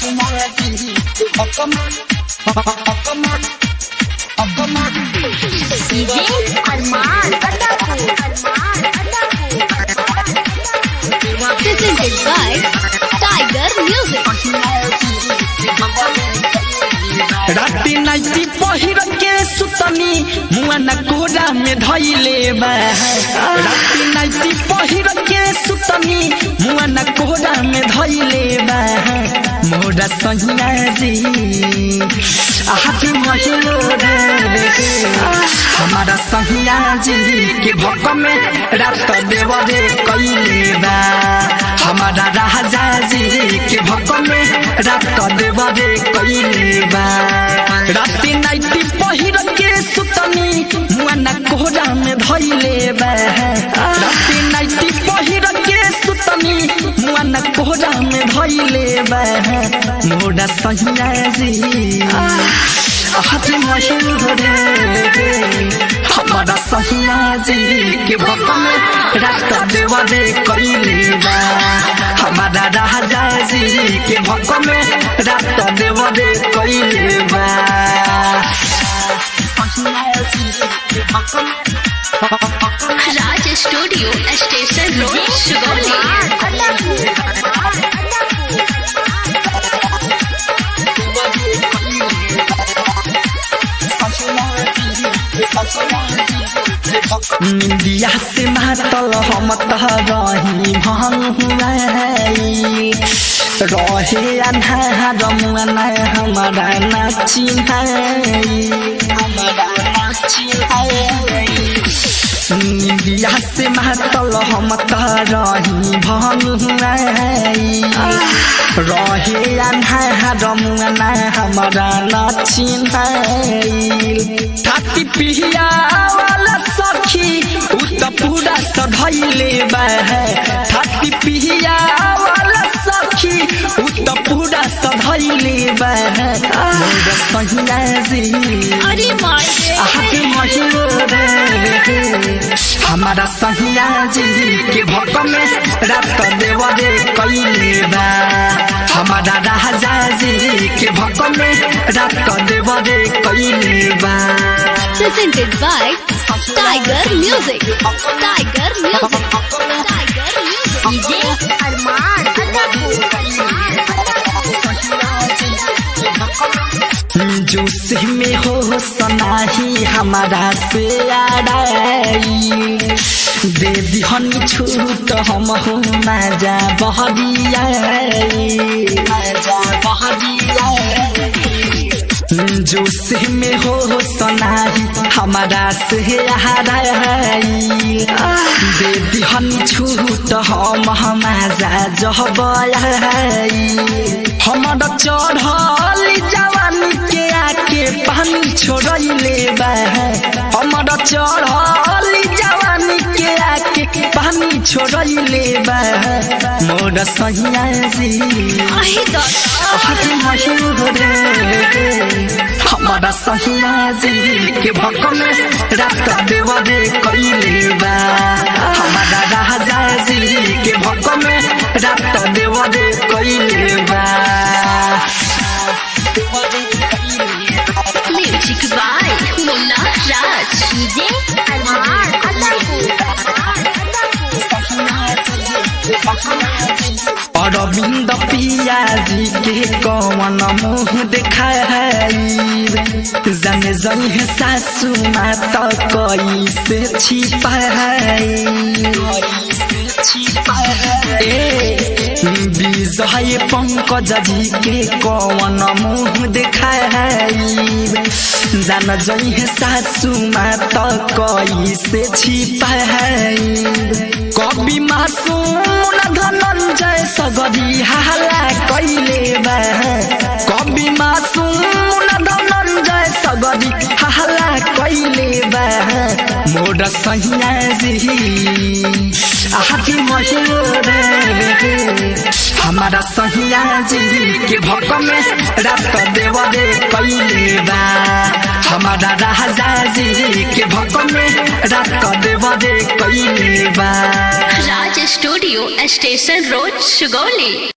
DJ Arman Adapur Arman Adapur presented by Tiger Music. राती nighty पहिर के सुतनी मुआ न कोरा में धैले बा राती नाइटी पहिर के सुतनी मुआ न कोरा में धैले बा मोरा सहिया जी हाथ महिलो रे हमारा सहिया जी के भक में रात देवरे कैले बा हमारा राजा जी के भक में रात देवरे कैले बा राती नाइटी पहिर के सुतनी मुआ न कोहरा में धैले बा राती नाइटी पहिर के सुतनी मुआ न कोहरा में धैले बा मोरा सहिया जी हाथ मशहूर रे हमारा सहिया जी के भक में रात देवरे कैले बा हमारा राजा जी के भक में रात देवरे कैले बा Raj studio station road Sugauli निंदिया से मातल हम तह रही भंगुआई रहे अन्हार मुआन हमारा नाची हमारा नाची निंदिया से मातल हम तह रही भंगुआई रहे अन्हार मुआन हमारा नाची छाती पिहिया वाला सखी उ त पूरा सधैले बा छाती पिहिया वाला सखी उ त पूरा सधैले बा मोर सहिया जी अरे माये हाथ महिलो रे हमारा सहिया जी के भक में रात देवरे कैले बा हमारा राजा जी के भक में रात देवरे कैले बा presented by Tiger Music. Tiger Music. Tiger Music. DJ Arman जोश में हो सनाही हमारा से आड़ाई दे दिहन छूट हम हो मजा बहरिया मजा बहरिया जोश में हो सनाही हमारा से आड़ाई दे दिहन छूट हम मजा जहबाई हमारा चढ़ल जवानी के आके पानी छोड़ले बा हमारा चढ़ल जवानी के आके पानी छोड़ले बा मोर सहिया जी आहे दादा हाथ मशहूर रे हमारा सहिया जी के भक में रात देवरे कैले बा हमारा राजा जी के भक में रात देवरे कैले बा music by Munna Raj DJ Arman Arvind पिया जी के कौन मुँह देखाई जाने जनी है सासू माता कई से छिपाई विजय पंकज जी के कौन मुँह देखाई जान जई है सासू माता कई से छिपाई कवि मासूम धनंजय सगरी हाला कैले बा कवि मासूम धनंजय सगरी हाला कैले बा मोर सहिया जी हाथी मशहूर रे हमारा सहिया जी के भक में रात देवरे कैले बा हमारा राजा जी के भक में रात देवरे कैले बा Raj studio station road Sugauli